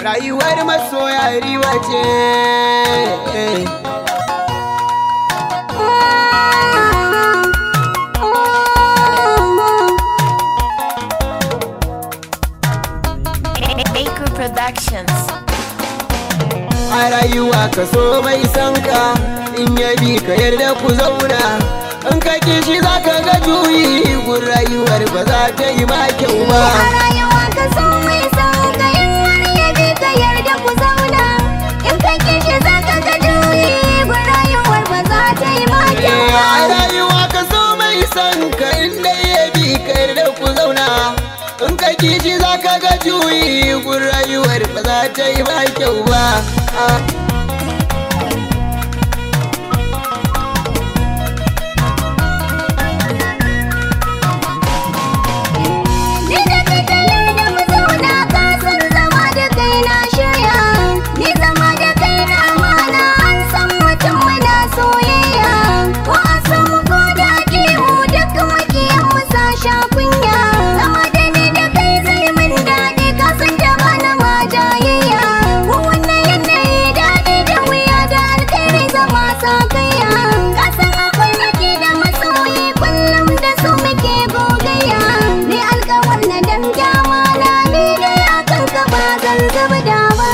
rayuwar masoya riwa ce Baker Productions. a rayuwa ka so mai san ka in ya bi ka yarda ku zauna in ka kishi za ka ga juyi gun rayuwar ba za ta yi ma kyau ba A rayuwa ka so mai son ka in har ya bi ka yarda ku zauna in ka kishi za ka ga juyi gun rayuwar ba za ta yi ma kyau Eh, ba. a rayuwa ka so mai san ka in dai ya bi ka yarda ku zauna in ka kishi za ka ga juyi gun rayuwar ba za ta yi ma kyau ba Ah. Ni da kai ka yarda mu zauna ka san zama da kai na shirya Ni zama da kai na amana an san mutum muna soyayya Ko a samu ko da mu duk makiyan mu sa sha kunya Zama da ni da kai zai min daɗi ka san da bana ma jayayya Ko wannan yanayi daɗi da wuya da alkhairi zama sa kaiya Ka san akwai nake da masoyi kullum da su muke gogayya Ni alkawar na dan gyama na ni dai akan ka ba zan zuba da ba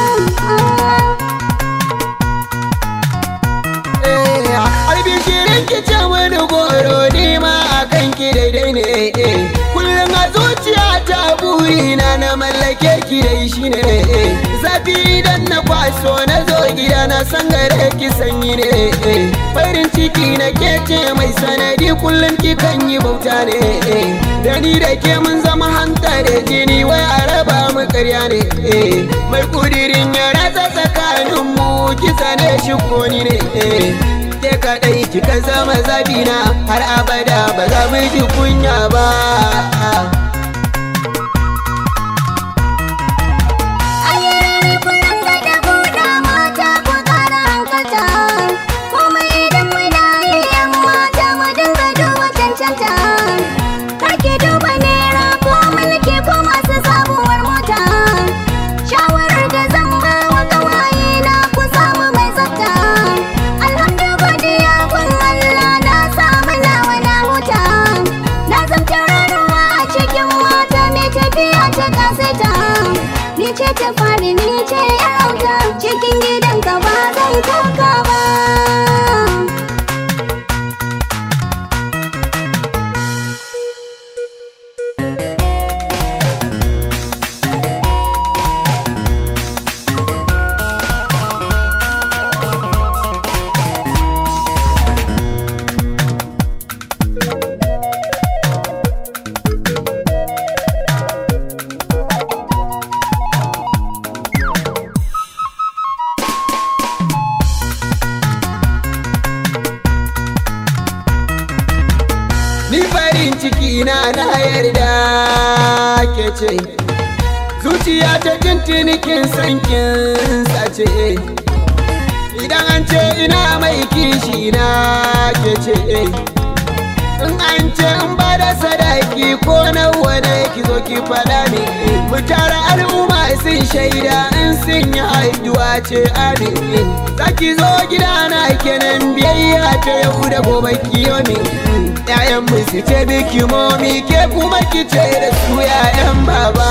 Arbin shirin ki ce wani goro ni ma a kan ki daidai ne eh. Kullum a zuciya ta burina na mallake ki dai shi ne eh. Zafi idan na kwaso na zo gida na san gare ki sanyi ne eh. Farin ciki na ke ce mai sanadi kullum ki kan yi bauta ne eh. Da ni da ke mun zama hanta da jini wai a raba mu karya ne eh. Mai kudirin ya ratsa tsakaninmu kisa ne shi koni ne eh. ke kaɗai kika zama zabina har abada ba za mu ji kunya ba Ayyarare kullum da da buɗa mata ku ƙara hankalta Komai idan muna yi yan mata mu dinga duba cancanta Kake duba naira ko mulki ko masu sabuwar mota Shawarar da zan ba wa ƙawaye na ku samu mai tsafta Alhamdu godiya kun Allah na samu nawa na huta Na zamta ranuwa a cikin mata mai tafiya ta kasaita Ni ce ta fari ni ce yarauta cikin gidanka ba zan koka ba ni farin ciki na na yarda ke ce zuciya ta tuntuni kin san kin sace idan an ce ina mai kishi na ke ce in an ce in ba da sadaki ko nawa ne ki zo ki faɗa ne mu tara al'umma sun shaida in sun yi haihuwa ce amin zaki zo gidana kenan biyayya ta yau da gobe kiyomi Ya'yan mu su ce biki momi ke kuma ki ce da su ya'yan baba